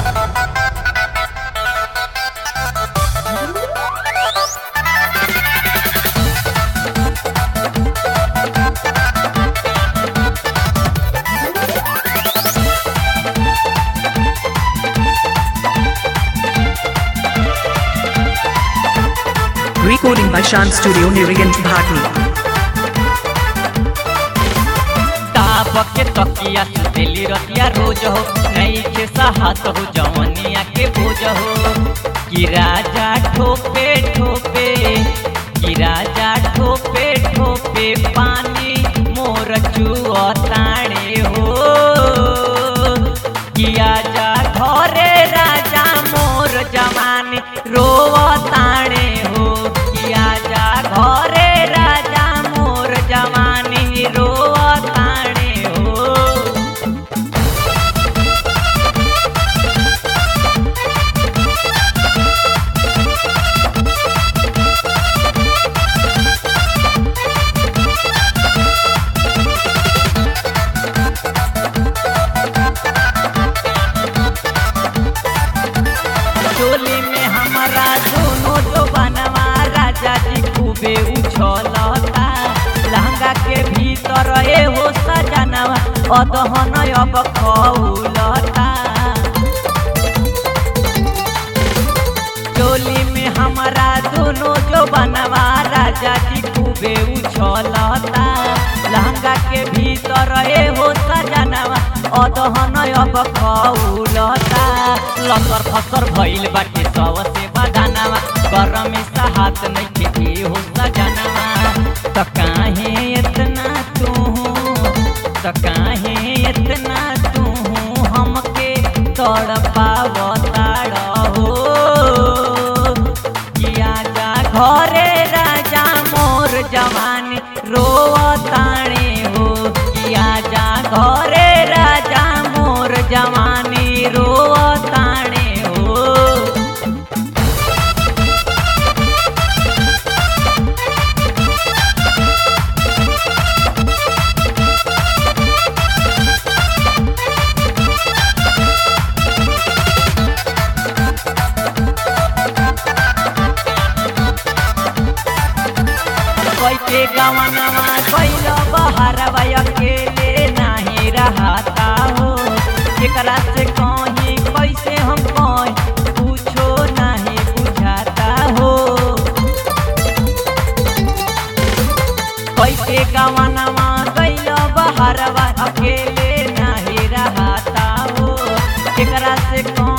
Recording by Shan Studio Nirigant Bhati. ताप के तकिया सुतेली रतिया रोज हो नहीं के साहत हो जवनिया के बोझ हो कि राजा ठोपे ठोपे कि राजा ठोपे ठोपे पानी मोर चुअताणे हो कि आजा घरे राजा मोर जवानी रोवताणे हो कि आजा घरे राजा मोर जवानी रोवताणे हो चोली में हमारा दोनों तो बनवा राजा जी खूबे उछलता लहंगा के भीतर ए हो सजनवा अदहन अब खौलता चोली में हमारा दोनों जो बनवा राजा जी खूबे उछलता लहंगा के भीतर ए हो सजनवा अदहन अब खौलता लसर फसर भइल बाटे सबसे बदानवा गरम सा हाथ नहीं के हो सजनवा त काहे इतना तू त काहे इतना तू हमके तड़पावताड़ हो किया जा घरे राजा मोर जवानी रोवताणे हो किया जा घरे राजा मोर जवानी रोवताणे हो कैके गवनवा कैल बहरवा अकेले नाही रहता हो केकरा से कहीं कैसे हम कहीं कुछो नहीं बुझाता हो कैके गवनवा कैल बहरवा अकेले नाही रहता हो केकरा से कहीं